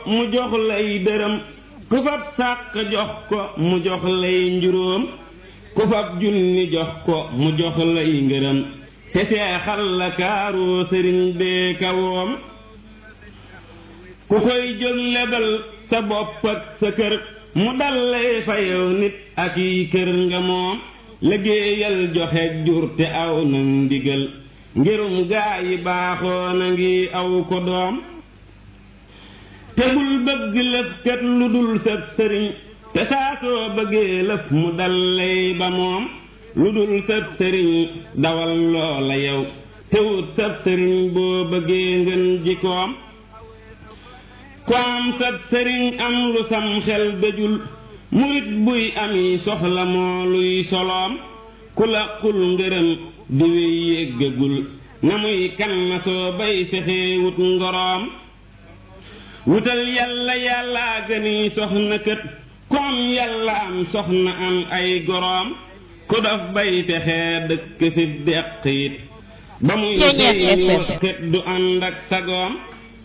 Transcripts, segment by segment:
mu jox lay dërëm ku fab sàq jox ko mu jox lay njuróom ku fab junni jox ko mu jox lay ngërëm te seexal la kaaroo sëriñ bee kawoom ku koy jóg lebal sa bopp ak sa kër mu dal lay fayow nit ak yi kër nga moom liggéeyal joxe jur te aw na ndigal ngirum gaa yi baaxoo na ngi aw ko doom te bul bëgg lëf kat lu dul sab sëriñ te saa soo bëggee lëf mu dal lay ba moom lu dul sab sëriñ dawal loola yow te wut sab sëriñ boo bëggee ngeen jikoom ko am sab sëriñ am lu sam xel dëjul murit buy ami soxla moo luy soloom ku la xul ngërëm di wéy yéggagul na muy kan na soo bay fexee wut ngoroom wutal yàlla yàllaa gëni soxna kët ku am yàlla am soxna am ay goroom ku dof bay fexee dëkk fi deq it ba muy sëy wakkat du ànd ak sagoom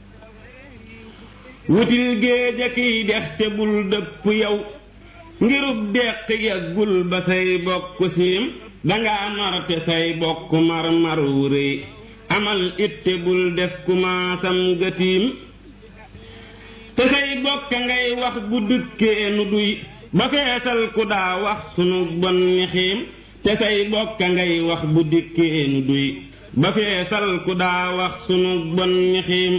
wutil géej a kiy dex te bul dëpp yow ngirub deq yàggul ba say bokk siim danga mar te say bokk mar mar wu rëy amal itte bul def kumaasam gëtiim te say bokk ngay wax bu dëkkee nu duy ba feesal ku daa wax sunu bon ni xiim te say bokk ngay wax bu dikkee nu duy ba feesal ku daa wax sunu bon ni xiim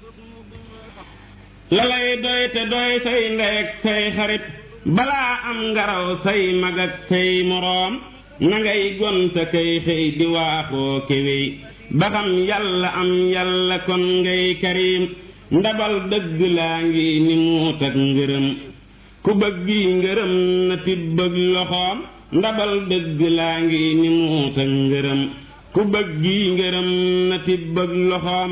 la lay doy te doy say ndey ak say xarit balaa am ngaraw say mag ak say moroom na ngay gonta kay xëy di waaxoo kéwéy ba xam yàlla am yàlla kon ngay karim ndabal dëgg laa ngi ni muut ak ngërëm ku bëggi ngërëm na tibbëg loxoom ndabal dëgg laa ngi ni muut ak ngërëm ku bëggi ngërëm na tibbëg loxoom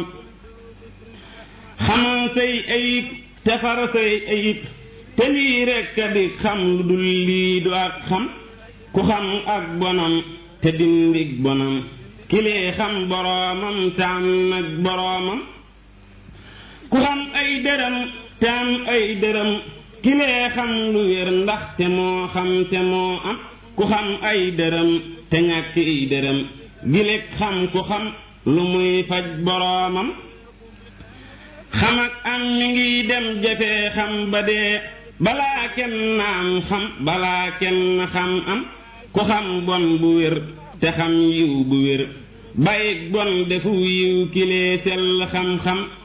xamal say ayib te far say ayib te lii rekk a di xam lu dul lii du ak xam ku xam ak bonam te dindig bonam kilee xam boroomam te am nag boroomam ku xam ay dërëm te am ay dërëm kilee xam lu wér ndax te moo xam te moo am ku xam ay dërëm te ñàkk ay dërëm gileeg xam ku xam lu muy faj boroomam xam ak am mi ngi dem jafee xam ba dee balaa kenn am xam balaa kenn xam am ku xam bon bu wér te xam yiw bu wér bàyyik bon defu yiw kilee sell xam-xam